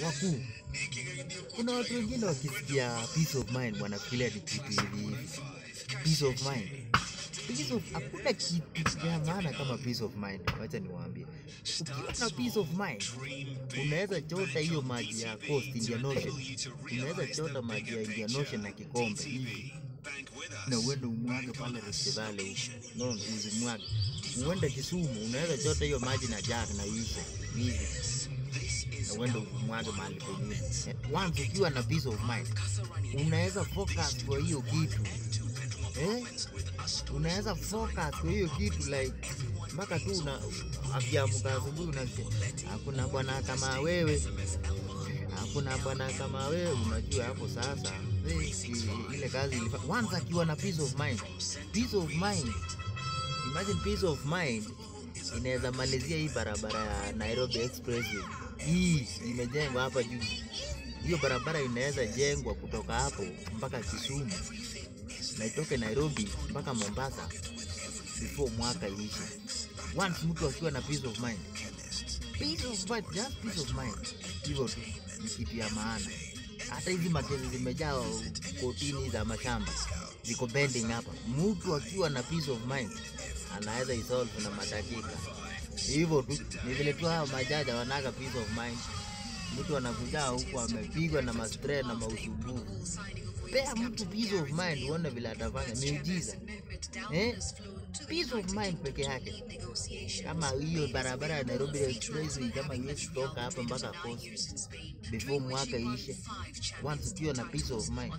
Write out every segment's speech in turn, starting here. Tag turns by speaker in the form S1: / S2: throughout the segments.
S1: wakuu. Kuna watu wengine wakisikia peace of mind wanafikiria ni kitu hivi hivi. Peace of mind. Peace of, hakuna kitu ya maana kama peace of mind. Wacha niwaambie, ukiwa na peace of mind unaweza chota hiyo maji ya Coast Indian Ocean, unaweza chota maji ya Indian Ocean na kikombe hivi na uende umwage pale Rift Valley huko, no, uzimwage uende Kisumu, unaweza chota hiyo maji na jug na uise hivi na uende umwage mahali pengine. Eh, Once ukiwa na peace of mind unaweza focus kwa hiyo kitu eh? unaweza focus kwa hiyo kitu like mpaka tu una akiamka asubuhi unasikia hakuna bwana kama wewe, hakuna bwana kama wewe. Unajua hapo sasa eh, i- ile kazi ilifa once akiwa na peace of mind, peace of mind, imagine peace of mind inaweza malizia hii barabara ya Nairobi Expressway hii imejengwa hapa juu. Hiyo barabara inaweza jengwa kutoka hapo mpaka Kisumu na itoke Nairobi mpaka Mombasa before mwaka iishe. Once mtu akiwa na peace of mind, peace of mind, just peace of mind, hivyo tu ni kitu ya maana. Hata hizi makesi zimejaa kotini za mashamba ziko pending hapa. Mtu akiwa na peace of mind anaweza isolve na madakika hivyo tu. Ni vile tu hao majaja wanaga peace of mind. Mtu anakuja huku amepigwa na mastre na mausumbufu pea mtu peace of mind uone vile atafanya miujiza eh? peace of mind peke yake kama hiyo barabara ya Nairobi Expressway kama iwezi toka hapa mpaka Coast before mwaka ishe, once ukiwa na peace of mind,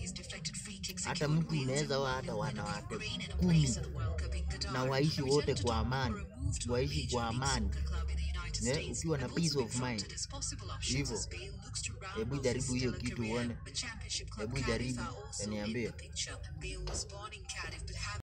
S1: hata mtu unaweza wa hata wanawake kumi na waishi wote kwa amani, waishi kwa amani eh, ukiwa na peace of mind hivyo. Hebu jaribu hiyo kitu uone, hebu jaribu, niambie.